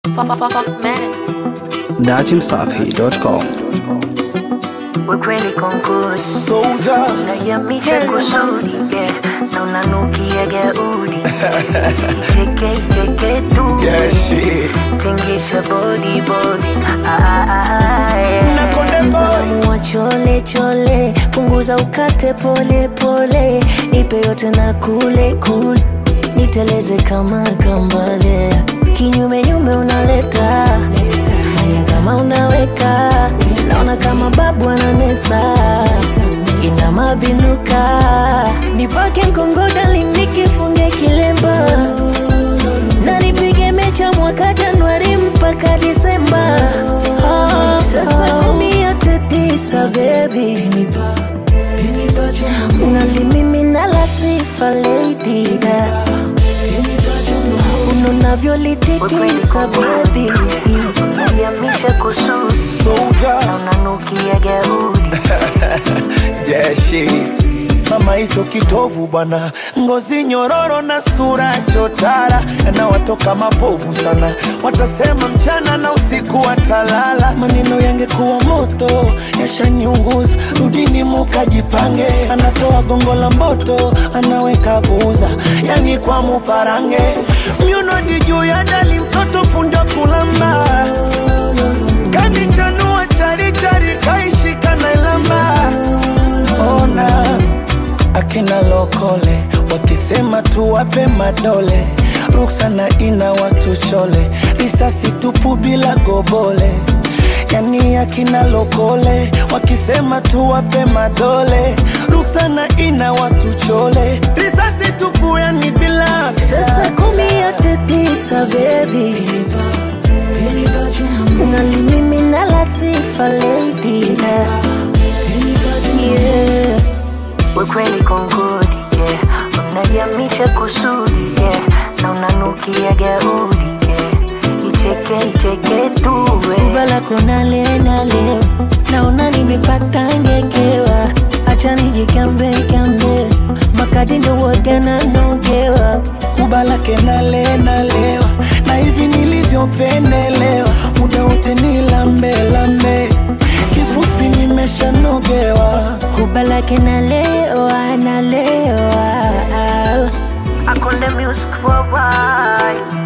dachimsafi.com ukweli konkusi Soldier. unayamisha kusudi yeah. na unanukia gaudi icheke icheke tu Yeah, shit. tingisha body body ah, ah, ah, yeah. Na konde boy. Msalamu wa chole chole punguza ukate pole pole nipe yote na kule kule niteleze kama kambale kinyume nyume unaleta fanya kama unaweka naona kama babu ananesa ina mabinuka nipake mkongodali nikifunge kilemba na nipige mecha mwaka Januari mpaka Disemba. Ah, Sasa kumi yote tisa baby, unalimimina la sifa lady da unavyolitikisa baby, yamisha kususi Soldier. na unanukia gaudi Yeah, shit. Mama hicho kitovu bwana, ngozi nyororo na sura chotara, na watoka mapovu sana, watasema mchana na usiku watalala. Maneno yangekuwa moto yashaniunguza, rudini mukajipange. Anatoa gongo la mboto, anaweka buza, yani kwa muparange, myunodi juu ya dali, mtoto fundo kulamba kanichanua charichari kaishika na ilamba ona akina lokole wakisema tuwape madole ruksana ina watu chole risasi tupu bila gobole yani akina lokole wakisema tuwape madole ruksana ina watu chole risasi tupu yani bila Sasa kumi yote tisa baby unalimimina la sifa lady da yeah. Wekweli kongodi yeah. Unajamisha kusudi yeah. na unanukia gaudi yeah. Icheke icheke tu ubala kona leo naona nimepata ngekewa acha nijikambe kambe makadi ndo waga nanogewa kubalake nale nalewa na hivi nilivyopendelewa muda wote ni lambe lambe kifupi nimeshanogewa kubalake nalewa nalewa akonde music worldwide